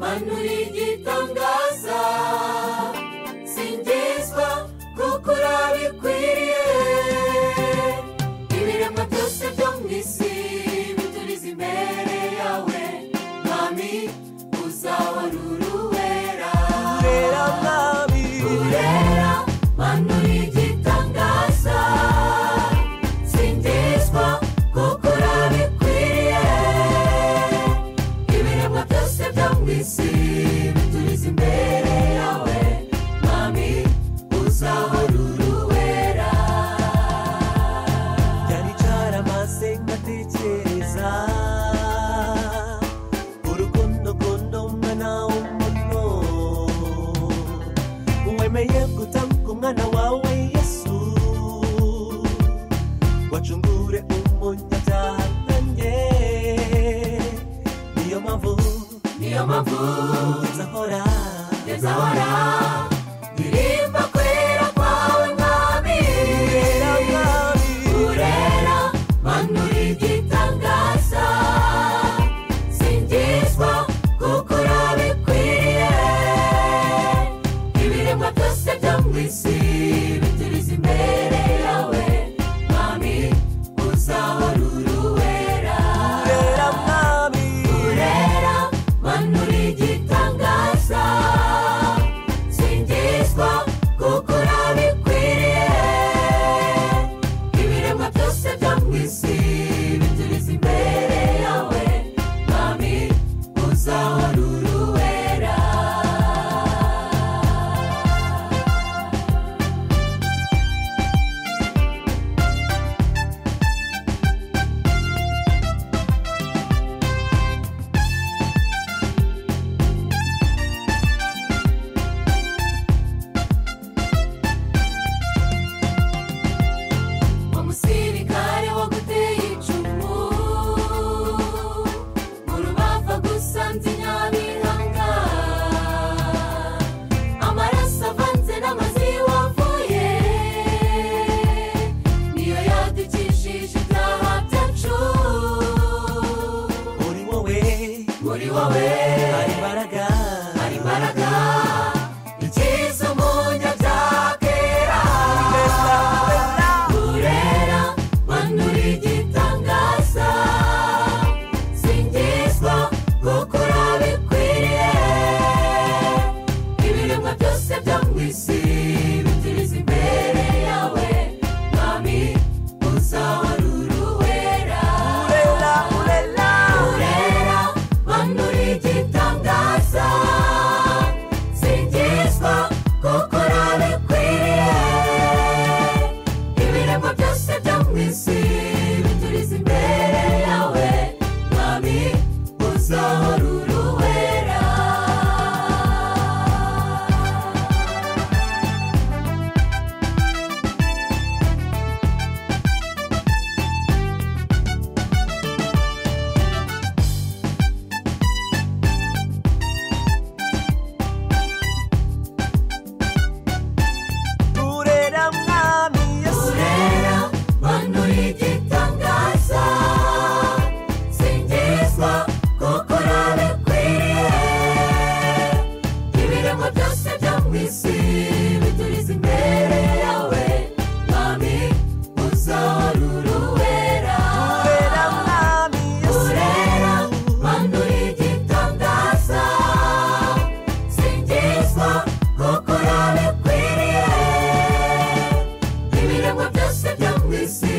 hanura igitangaza singizwa kuko urabikwiriye ibiremwa byose byo mu isi bituriza imbere yawe mwami uzawarura uwera Urera mwami urera hanura igitangaza singizwa kuko urabikwiriye ibiremwa byose byo mu isi bituriza imbere yawe mwami uzawarura uwera cyari cyaramaze ngatekereza urukundo kundo umwana w'umuriro wemeye gutanga umwana wawe yesu wacungure umunyabyaha nanjye niyo mpamvu niyo mpamvu nzahora Zahora, ndirimba kwera kwawe mwami urera mwami urera manura igitangaza singizwa kuko urabikwiriye ibiremwa byose byo mu isi bituriza imbere yawe mwami uzahorura uwera urera mwami urera manura igitangaza singizwa kuko urabikwiriye ibiremwa byose byo mu isi bituriza imbere yawe mwami uzahorura uwera umusirikare waguteye icumu mu rubavu agusanze nyabihanga amaraso avanze n'amazi wavuye niyo yadukishije ibyaha byacu uri wowe muri wowe hari imbaraga hari imbaraga ikiza umunyabyaha kera urera manura igitangaza singizwa kuko urabikwiriye ibiremwa byose byo mu isi bituriza imbere yawe mwami uzawarura uwera urera manura igitangaza singizwa kuko urabikwiriye ibiremwa byose byo mu isi bituriza imbere yawe mwami uzahorura uwera urera mwami yesu urera manura igitangaza singizwa kuko urabikwiriye ibiremwa byose byo mu isi bituriza imbere yawe mwami uzahorura uwera urera mwami yesu urera manura igitangaza singizwa kuko urabikwiriye ibiremwa byose byo mu isi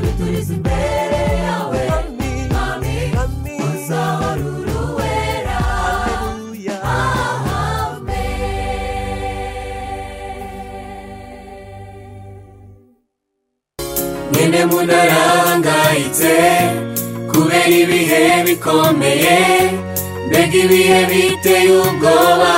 bituriza imbere yawe mwami mwami mwami uzahorura uwera haleluya nyine umuntu arahangayitse kubera ibihe bikomeye mbega ibihe biteye ubwoba